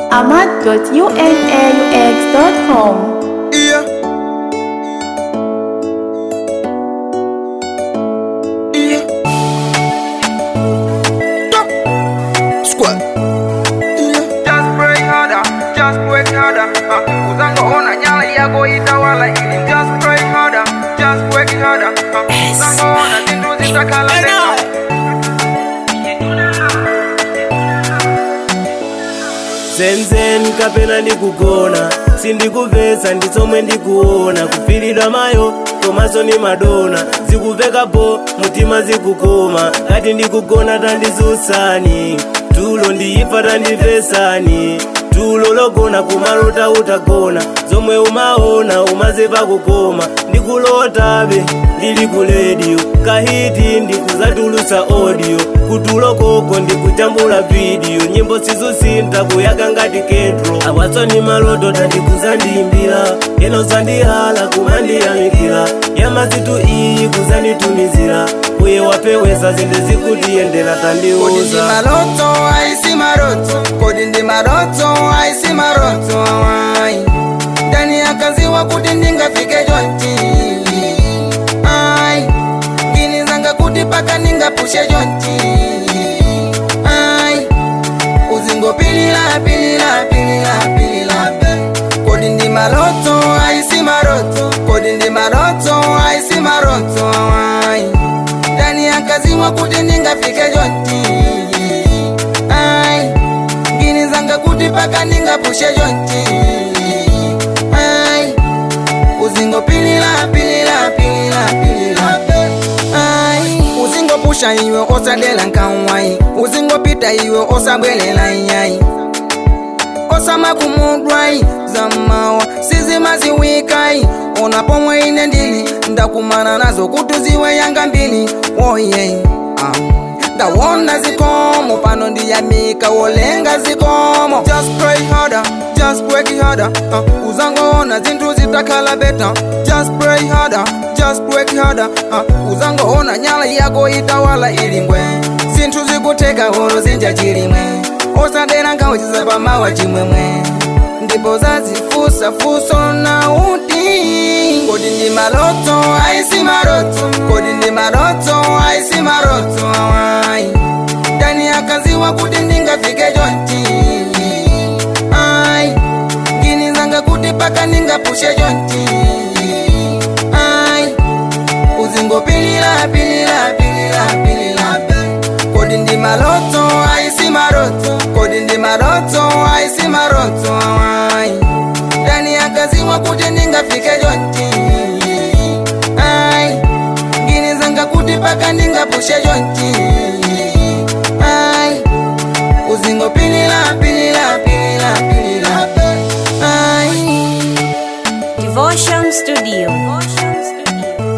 ahmad.unaux.com. Yeah. Yeah. Stop. Squat. Yeah. Just pray harder, just work harder. Uh, uzangoona nyala yako itawala ili just pray harder, just work harder. Uh, uzangoona zintu zitakhala tena. zenzen kapena ndikugona sindikuvesa nditsomwe ndikuona kupfiridwa mayo komanso ni madona zikuvekapo mutima zikukoma ngati ndikugona tandizusani tulo ndiyifa tandimvesani tulo logona kumalota utagona zomwe umaona umazepa kukoma ndikulotabe ndili ku rediyo kahiti ndikuzatulutsa audio kutulo koko ndikujambula vidiyo nyimbo sizusintha kuyaka ngati kentro awatsoni maloto tandikuzandiyimbira yeno zandihala kumandiyamikira yamazitu iyi kuzanditumizira uye wapewesa zinthu zikutiyendera Kodi ndi tandiuza maloto aisi maroto kodi ndi maroto aisi maroto awai ndani akaziwa kuti ndingafike chonchi ai ngini zanga kuti paka ndingapushe chonchi ai uzingopilila pilila pilila pilila kodi ndi maloto aisi maroto kodi ndi maroto aisi maroto awai ndani akaziwa kuti ndingafike chonchi ai ngini zanga kuti paka ndingapushe chonchi ai uzingopilila pilila pilila pilila ai uzingopusha iwe osadela nkanwai uzingopita iwe osabwelela iyai osamakumudwai zamawa sizimaziwikai ona pomwe ine ndili ndakumana nazo kuti ziwe yanga mbili oye um. ndawona zikomo pano ndiyamika wolenga zikomo just pray harder just work harder uh, uzangoona zinthu zitakhala beta just pray harder just work harder uh, uzangoona nyala yako itawala ilingwe zinthu zikuteka holo zinja chilimwe osadera nkhawa chizapamawa chimwemwe ndipo zazifusa fuso na uti kodi ndi maloto aisi maroto kodi ndi maroto aisi maroto awai ndani akaziwa kuti ndingafike chonchi ai ngini zanga kuti paka ndingapushe chonchi ai uzingopilila pilila pilila pilila kodi ndi maloto aisi maroto kodi ndi maroto aisi maroto awai ndani akaziwa kuti ndingafike chonchi ai ngini zanga kuti paka ndingapushe chonchi ai uzingopilila pilila pilila pilila ai Devotion Studio.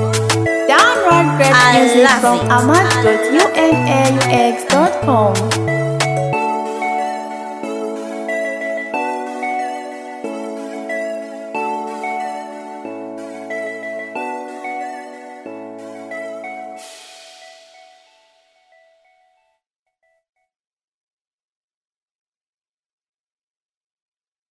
Download great I music love from it. ahmad.unaux.com.